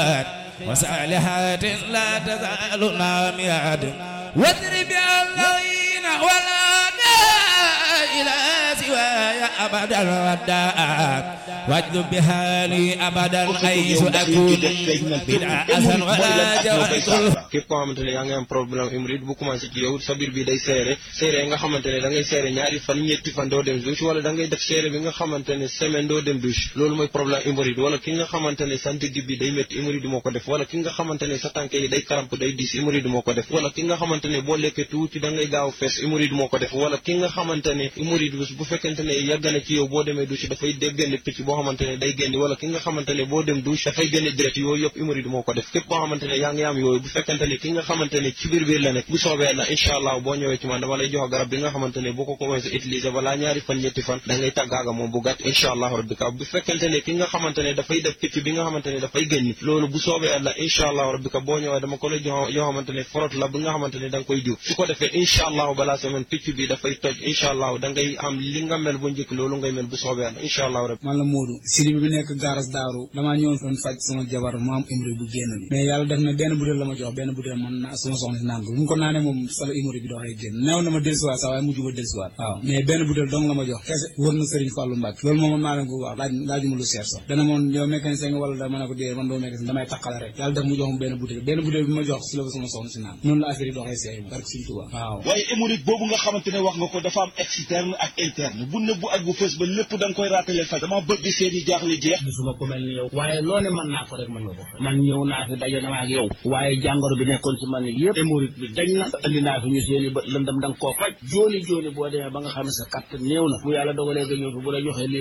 الآخرات وصالحات لا تزال ناميات واضرب اللعين ولا إلى سواي أبدا وداء واجذب بحالي أبدا حيث أكون بلا أسن ولا جوائز képp koo xamante ne yaa ngi am problème hémorroïde bu commencé ci yow sa biir bi day seere seere nga xamante ne da ngay seere ñaari fan ñetti fan doo dem douche wala da ngay def seere bi nga xamante ne semaine doo dem douche loolu mooy problème hémorroïde wala ki nga xamante ne sa ndigg bi day métti hémorroïde moo ko def wala ki nga xamante ne sa tànk yi day karamp day diis hémorroïde moo ko def wala ki nga xamante ne boo lekkee tuuti da ngay gaaw fees hémorroïde moo ko def wala ki nga xamante ne hémorroïde bu fekkente ne yàgg na ci yow boo demee douche dafay déggandi picc boo xamante ne day génn wala ki nga xamante ne boo dem douche dafay génne direct yooyu yëpp hémorroïde moo ko def képp koo xamante ne yaa ngi am yooyu bu fekkente ne ki nga xamante ne ci biir biir la nekk bu soobee la incha allah boo ñëwee ci man dama lay jox garab bi nga xamante ne boo ko commencé utiliser balaa ñaari fan ñetti fan da ngay tàggaaga moom bu gàtt incha allah rabbi ka bu fekkente ne ki nga xamante ne dafay def picc bi nga xamante ne dafay génn loolu bu soobee la incha allah rabbi ka boo ñëwee dama ko lay jox yoo xamante ne forot la bi nga xamante ne da nga koy jiw su ko defee incha allah balaa semaine picc bi dafay toj incha allah da ngay am li nga mel bu njëkk loolu ngay mel bu soobee la incha allah rabbi man la Modou Sidi bi nekk gaaras daaru damaa ñëwoon doon faj sama jabar mu am hémorroïde bu génn bi mais yàlla def na benn butéel la ma jox benn butéel man na sama soxna si naan ko bu mu ko naanee moom sama hémorroïde bi doxee génn neew na ma dellusiwaat sax waaye mujj ba dellusiwaat waaw mais benn butéel dong la ma jox kese wër na Serigne Fallou Mbacke loolu moom man maa leen ko wax laaj laajuma lu seer sax dana moom yow mécanicien nga wala da ma ne ko dee man doo mécanicien damay taqale rek yàlla def mu jox ma benn butéel benn butéel bi ma jox si la ko sama soxna si naan noonu la affaire yi doxee seey barke Serigne Touba waaw waaye hémorroïde boobu nga xamante ne wax nga ko dafa am externe ak interne bu nëbbu ak bu fës ba lépp da nga koy raatale faj dama bëgg seeni jaaxle jeex gisuma ko mel ni yow waaye loo ne mën naa ko rek mën nga ko man ñëw naa fi daje na ak yow waaye jàngoro bi nekkoon ci man yëpp hémorroïde bi dañ na andi naa fi ñu seeni bët lëndam da nga koo faj jooni jooni boo demee ba nga xam ne sa kàttan néew na bu yàlla dogalee nga ñëw fi bu la joxee